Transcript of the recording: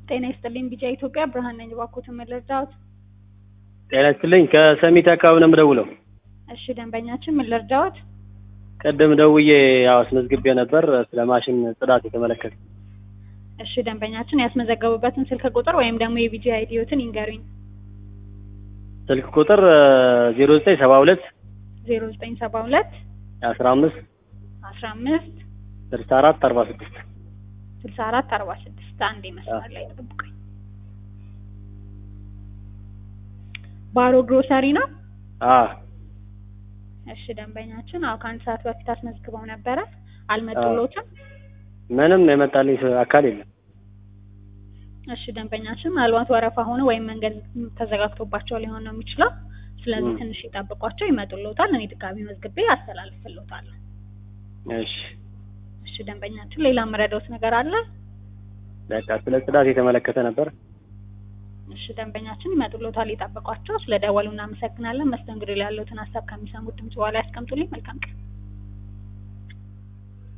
ጤና ይስጥልኝ ቢጫ ኢትዮጵያ ብርሃን ነኝ። እባክዎትን ምን ልርዳዎት? ጤና ይስጥልኝ ከሰሚት አካባቢ ነው የምደውለው። እሺ ደንበኛችን ምን ልርዳዎት? ቅድም ደውዬ ያው አስመዝግቤ ነበር ስለ ማሽን ጽዳት የተመለከተ። እሺ ደንበኛችን ያስመዘገቡበትን ስልክ ቁጥር ወይም ደግሞ የቢጂ አይዲዮትን ይንገሩኝ። ስልክ ቁጥር ዜሮ ዘጠኝ ሰባ ሁለት ዜሮ ዘጠኝ ሰባ ሁለት አስራ አምስት አስራ አምስት ስልሳ አራት አርባ ስድስት ስልሳ አራት አርባ ስድስት አንዴ መስመር ላይ ጠብቁኝ። ባሮ ግሮሰሪ ነው። አ እሺ ደንበኛችን አዎ ከአንድ ሰዓት በፊት አስመዝግበው ነበረ አልመጡሎትም። ምንም የመጣልኝ አካል የለም። እሺ ደንበኛችን ምናልባት ወረፋ ሆነ ወይም መንገድ ተዘጋግቶባቸው ሊሆን ነው የሚችለው። ስለዚህ ም። ትንሽ ይጠብቋቸው፣ ይመጡልዎታል። እኔ ድጋሚ መዝግቤ አስተላልፍልዎታለሁ። እሺ እሺ ደንበኛችን ሌላ የምረዳዎት ነገር አለ? በቃ ስለ ጽዳት የተመለከተ ነበር። እሺ ደንበኛችን ይመጡልዎታል፣ ይጠብቋቸው። ስለ ደወሉ እናመሰግናለን። መስተንግዶ ላይ ያለዎትን ሀሳብ ከሚሰሙት ድምጽ በኋላ ያስቀምጡልኝ። መልካም ቀን።